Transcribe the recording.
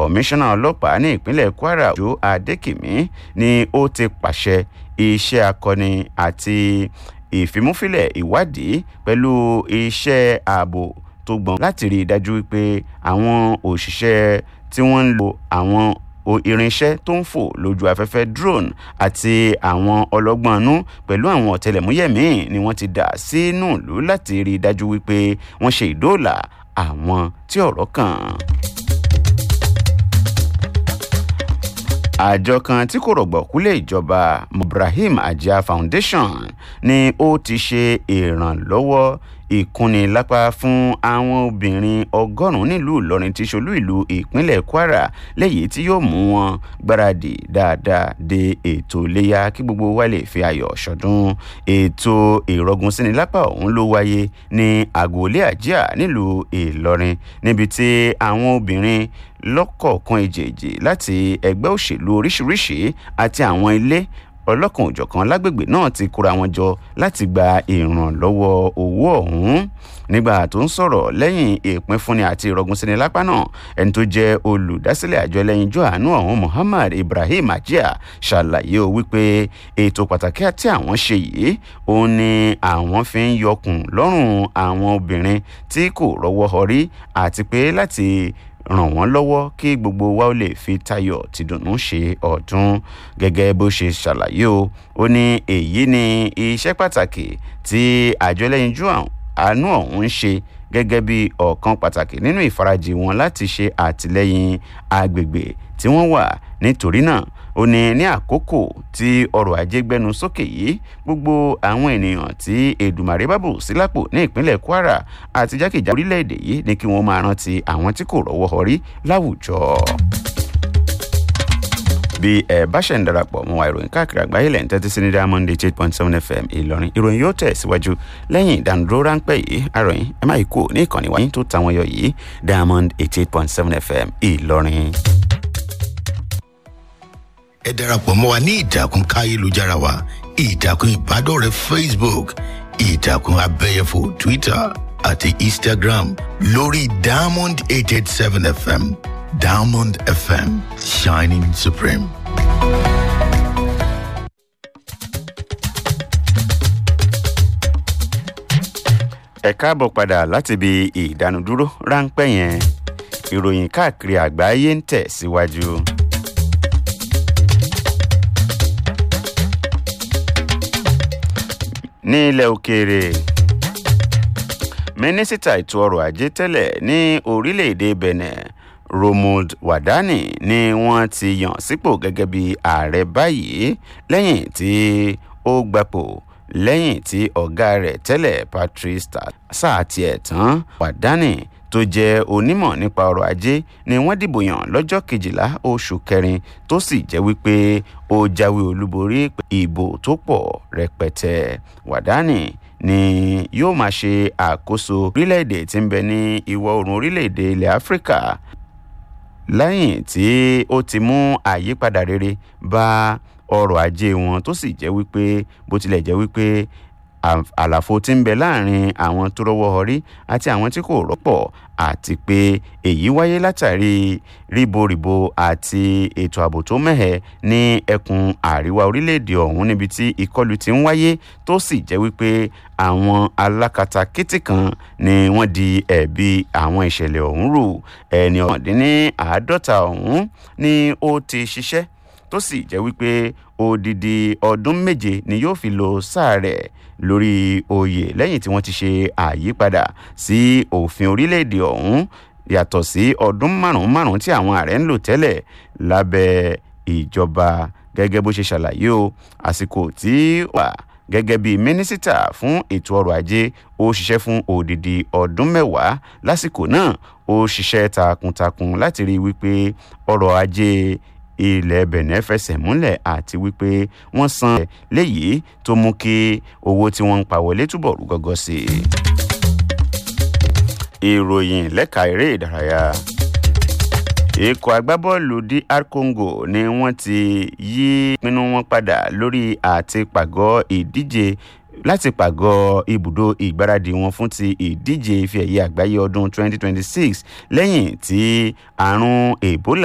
kọmíṣánná ọlọ́pàá ní ìpínlẹ̀ kwara ojo adékìmí ni ó ti pàṣẹ iṣẹ́ akọni àti ìfimúfilẹ̀ ìwádìí pẹ̀lú iṣẹ́ ààbò tó gbọ́n láti rí i dájú wípé àwọn òṣìṣẹ́ tí wọ́n ń lo àwọn irinṣẹ́ tó ń fò lójú afẹ́fẹ́ drone àti àwọn ọlọ́gbọ́nú pẹ̀lú àwọn ọ̀tẹlẹ̀múyẹ́ míì ni wọ́n ti dà sínú ìlú láti rí i dájú wípé wọ́n ṣe ìdóòlà àwọn tí ọ̀rọ̀ kàn. àjọ kan tí kò rọ̀gbọ̀kúlẹ̀ ìjọba ibrahim ajah foundation ni ó ti ṣe ìrànlọ́wọ́ ìkúnnilápá fún àwọn obìnrin ọgọ́rùn-ún nílùú ìlọrin tí ṣolú ìlú ìpínlẹ̀ kwara lẹ́yìn tí yóò mú wọn gbáradì dáadáa de ètò iléyà kí gbogbo wa lè fi ayọ̀ ṣọdún ètò ìrọ̀gùn sínilápá ọ̀hún ló wáyé ní agboolé àjíà nílùú ìlọrin níbi tí àwọn obìnrin lọ́kọ̀ọ̀kan èjèèjì láti ẹgbẹ́ òṣèlú oríṣiríṣi àti àwọn ilé ọlọ́kan òjọ̀kan lágbègbè náà ti kóra wọn jọ láti gba ìrànlọ́wọ́ owó ọ̀hún nígbà tó ń sọ̀rọ̀ lẹ́yìn ìpínfúnni àti ìrọ̀gùnsíni lápá náà ẹni tó jẹ́ olùdásílẹ̀ àjọ ẹlẹ́yinjú àánú ọ̀hún muhammad ibrahim ajia ṣàlàyé o wípé ètò pàtàkì àti àwọn ṣe yìí òun ni àwọn fi ń yọkùn lọ́rùn àwọn obìnrin tí kò rọ́wọ́ họrí àti pé láti ràn wọ́n lọ́wọ́ kí gbogbo wa ó lè fi tayọ̀ tìdùnnú ṣe ọdún gẹ́gẹ́ bó ṣe ṣàlàyé o ó ní èyí ni iṣẹ́ pàtàkì tí àjọ ẹlẹ́yinjú àánú ọ̀hún ń ṣe gẹ́gẹ́ bí ọ̀kan pàtàkì nínú ìfarajì wọn láti ṣe àtìlẹ́yìn agbègbè tí wọ́n wà nítorí náà ó ní ní àkókò tí ọrọ̀ ajé gbẹnu sókè yìí gbogbo àwọn ènìyàn tí èdùmàrè bá bù sílápò ní ìpínlẹ̀ kwara àti jákèjá orílẹ̀-èdè yìí ní kí wọ́n máa rántí àwọn tí kò rọ́wọ́ họrí láwùjọ bí ẹ bá ṣẹ̀ ń darapọ̀ mọ́ wa ìròyìn káàkiri àgbáyé lẹ́yìn tẹ́tí sí ní diamond eight point seven fm ìlọrin ìròyìn yóò tẹ̀ síwájú lẹ́yìn ìdánudúró ráńpẹ́ yìí àròyìn ẹ má yìí kú ní ìkànnì wáyé tó tàwọn yọ yìí diamond eight eight point seven fm ìlọrin. ẹ darapọ̀ mọ́ wa ní ìtàkùn káyélujára wa ìtàkùn ìbádọ́rẹ̀ẹ́ facebook ìtàkùn abẹ́yẹfò twitter àti instagram lórí diamond eight eight seven fm diamond fm shining supreme. ẹ káàbọ̀ padà láti ibi ìdánudúró ráńpẹ́ yẹn ìròyìn káàkiri àgbáyé ń tẹ̀ síwájú. ní ilẹ̀ òkèèrè mínísítà ètò ọrọ̀ ajé tẹ́lẹ̀ ní orílẹ̀-èdè benin romuald wadani ni wọ́n ti yàn sípò gẹ́gẹ́ bí ààrẹ báyìí lẹ́yìn tí ó gbapò lẹ́yìn tí ọ̀gá rẹ̀ tẹ́lẹ̀ patrice sáà tiẹ̀ tán wadani tó jẹ́ onímọ̀ nípa ọrọ̀ ajé ni wọ́n dìbò yàn lọ́jọ́ kejìlá oṣù kẹrin tó sì jẹ́ wípé ó jáwé olúborí ìbò tó pọ̀ rẹpẹtẹ wàdánì ni yóò máa ṣe àkóso orílẹ̀-èdè tí ń bẹ ní ìwọ̀ oòrùn orílẹ̀-èdè ilẹ̀ áfíríkà lẹ́yìn tí ó ti mú àyípadà rere bá ọrọ̀ ajé wọn tó sì jẹ́ wípé bó tilẹ̀ jẹ́ wípé àlàfo tí ń bẹ láàrin àwọn tó rọwọ́ ọrí àti àwọn tí kò rọ́pọ̀ àti pé èyí wáyé látàrí ríboríbo àti ètò ààbò tó mẹ́hẹ̀ ní ẹkùn àríwá orílẹ̀-èdè ọ̀hún níbi tí ìkọlù ti ń wáyé tó sì jẹ́ wípé àwọn alákatakítí kan ni wọ́n di ẹ̀bi àwọn ìṣẹ̀lẹ̀ ọ̀hún rù ẹni ọ̀dínní àádọ́ta ọ̀hún ni ó ti ṣiṣẹ́ tó sì jẹ́ wípé odidi ọdún méje ni yóò fi lo sáà rẹ̀ lórí oyè lẹ́yìn tí wọ́n ti ṣe àyípadà sí òfin orílẹ̀-èdè ọ̀hún yàtọ̀ sí ọdún márùn-ún márùn-ún tí àwọn ààrẹ ń lò tẹ́lẹ̀ lábẹ́ ìjọba gẹ́gẹ́ bó ṣe ṣàlàyé o àsìkò tí ó wà gẹ́gẹ́ bí mínísítà fún ètò ọrọ̀ ajé ó ṣiṣẹ́ fún odidi ọdún mẹ́wàá lásìkò náà ó ṣiṣẹ́ takuntakun láti rí i wípé ọrọ̀ ajé ilẹ̀ benin fẹsẹ̀ múlẹ̀ àti wípé wọ́n san léyìí tó mú kí owó tí wọ́n ń pa wọlé túbọ̀ rú gọ́gọ́ sí i. ìròyìn lẹ́ka eré ìdárayá ikọ̀ agbábọ́ọ̀lù dr congo ni wọ́n ti yí pinnu wọn padà lórí àti pàgọ́ ìdíje láti pàgọ́ ibùdó ìgbáradì wọn fún ti ìdíje ife ẹ̀yẹ àgbáyé ọdún 2026 lẹ́yìn tí àrùn ebola